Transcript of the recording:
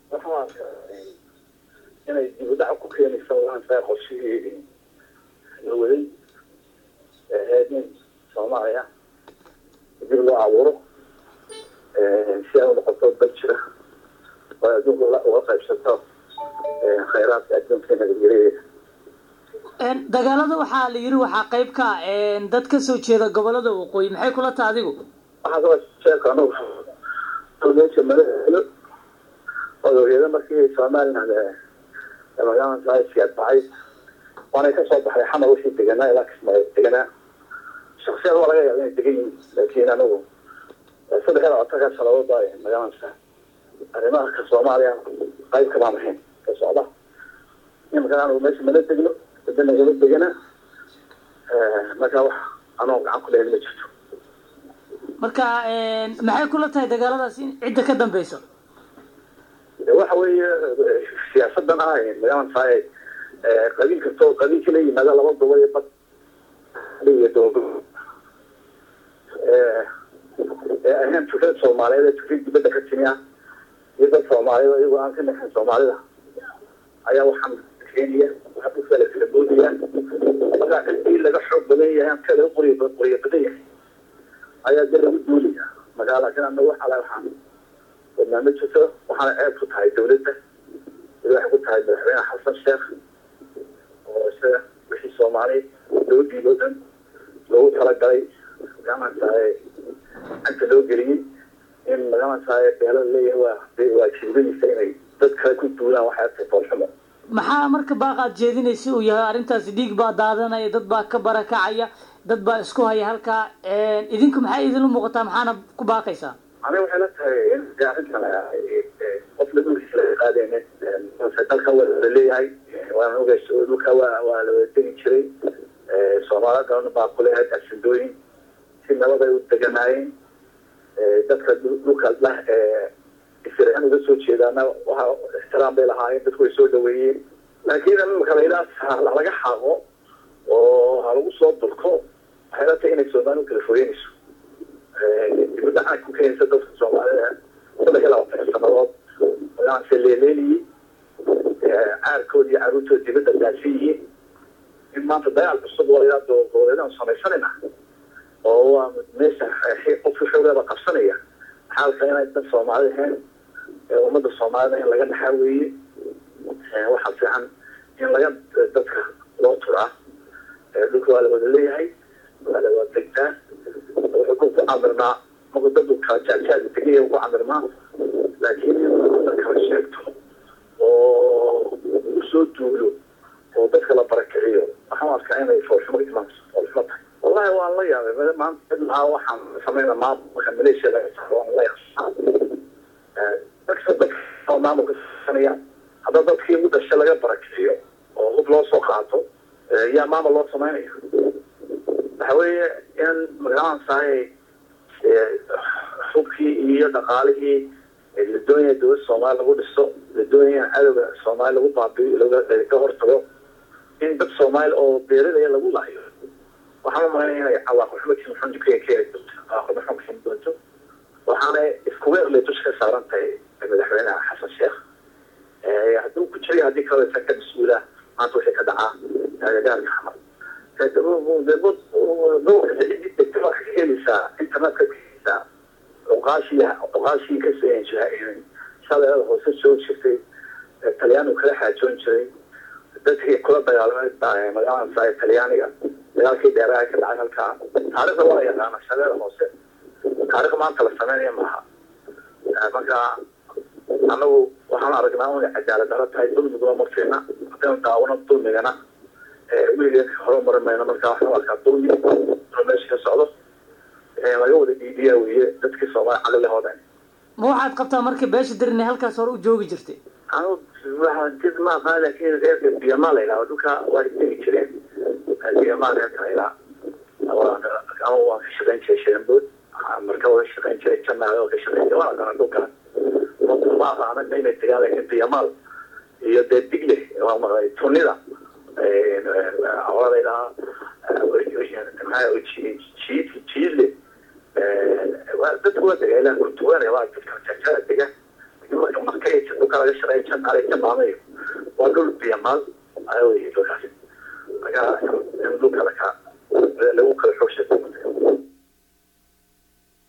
waxaan arkaa inay dib u dhac ku keenaysa waansaa qorshihii la waday ee ahayd in soomaaliya dib loo abuuro si ay u noqoto dal jira oo adduunka uga qaybsato khayraadka adduunka nabadgelyadeeda dagaalada waxaa la yiri waxaa qayb ka ah dad ka soo jeeda gobolada waqooyi maxay kula taha adigu waxaa kaba sheeka anugu meesha madaxweyne odogeeda markii somaliland magaalada siyaad baxay waanay kasoo baxay xamar wixii deganaa ilaa kismaayo deganaa shaksiyad waa laga yaaba inay degan yihiin laakiin anigu saddex iyo labaatanka sanadood baa magaalada arrimaha ka soomaaliya qayb kamaan ahayn ka socda imankan anigu meesha mala degno wada nagala degana marka wax anoo gacan ku leeyahay ma jirto marka maxay kula tahay dagaaladaas in cidda ka dambeyso waxa weeye siyaasadan ah magaalada tahay qabiil kastoo qabiilka la yimaada laba gobol iyo bad iyo doogo ee ahayn fikrad soomaaliyeed ee fikrad dibadda ka timi ah iyo dad soomaaliyeed iyagoo aan ka naxin soomaalida ayaa waxaan keenaya waxaa ku kala kala boodaya markaa cidii laga xoog badan yahay aan ka laga qoriy qoriyo badan yahay ayaa dee lagu duulaya markaa laakiin anagu waxa la waxaan wadnaa ma jirto waxaana ceeb ku tahay dawladda waxay ku tahay madaxweyne xasan sheekh oo isaga wixii soomaali dawladdiiba o dhan loogu talagalay magarantahay cagta loo geliyey in magarantahay beelo leeyahay waa waa jiibadiisa inay dad kale ku duulaan waxay artay foolxumo maxaa marka baaqaad jeedinaysa uu yahay arrintaasi dhiig baa daadanaya dad baa ka barakacaya dad baa isku haya halkaa idinku maxay idinla muuqataa maxaana ku baaqaysaa aniga waxay la tahay in arrintan qof la dhulkiisa laga qaadaynin dalka waa la leeyahay waana ogays dhulka waa waa la wada degi jiray soomaalida galan baa ku leeyahay arsindooyin si nabad ay u deganaayeen dadka dhulka lah isiraan uga soo jeedaana waxa ixtiraam bay lahaayeen dadku way soo dhaweeyeen laakiin imika layidhaha laga xaaqo oo ha lagu soo durko waxay la tahay inay soomaali u kala fogeynayso dibadda xaag ku keenaysa dadka soomaalida saddex iyo labaatan sanadood magacanse leeleeliyey caarkood iyo caruurtood dibadda daasi yihiin in maanta dagaal cusub oo layidhaha doogoboleedaan samaysanayna oo waa meesha qofka xoogeeda qabsanaya xaalka inay dad soomaali ahayn ummadda soomaalida in laga dhaxaa weeye waxaa fiican in laga dadka loo turaa dhulka waa la wada leeyahay waa la wada degtaa wuxuu ku camirnaa marku dadu kala jaajaaga tegaya ku camirnaa laakiin in la kala sheegto oo usoo duulo oo dadka la barakiciyo waxaan arkaa inay foolxumo imaanso foolxumo tahay wallahi waan la yaabay maanta cidlahaa waxaan samayna maamulka maleeshiya laga saaro waan la yaabaa dadka dadka maamulka sanaya hadda dadkii u dhashay laga barakiciyo oo hub loo soo qaato yaa maamul loo samaynaya waxa weeye in magalaan sahay hubkii iyo dhaqaalihii la doonaya dowladda soomaaliya lagu dhiso la doonaya in cadowga soomaaliya lagu baabiyo laga hortago in dad soomaali oo beeradaya lagu laayo waxaan umalaynaya inay cawaaqibxumadkii muxunji ka keeni doonto cawaaqibxum keeni doonto waxaana isku weerlay dusha ka saaran tahay madaxweynaha xasan sheekh hadduu ku jiray haddii kaloo isa ka mas-uula maanta wixii ka dhacaa agagaarka xamar gobolka cidii degta waa ka helaysaa internetka ka helaysaa cuqaashii cuqaashii ka shaleelada hoose soo jirtay talyaanigu kala xaajoon jiray dadkii kula dagaalamay magaalada saa talyaaniga dagaalkii dheeraha ka dhacay halkaa taarikhda waa la yaqaana shaleela hoose taarikh maanta la sameynaya maaha marka anagu waxaan aragnaa inay cadaalad daro tahay dulmiguna ma fiicna haddaynu daawano dulmigana weligeed horumarin mayno marka waxaan arkaa dulmi inuu meesha ka socdo laga wada dhiibiyaa weeye dadkii soomaali caqlilahooda ma waxaad qabtaa marka beesha dirin halkaas hore u joogi jirtay anu jid ma aqaan laakiin reerka biyamaa la yidhaha dhulka waa degi jireen biyamaa reerka la yidhaha ama waan ka shaqayn jiray sharambood marka waa ka shaqayn jiray janaale waa ka shaqayn jiray waa aqaana dhulka ma aqaana inay degaan laakiin biyamaal iyo dee digle waa maqlay tunida hoola yidhaha jiid jiidle dadku waa dega ilaa kurtuwaane waa dadka jajada dega marka markay dadka dhulka laga shaqeeya janaale jamaamayo waa dhul biyamaal wey dhulkaasi marka in dhulka laka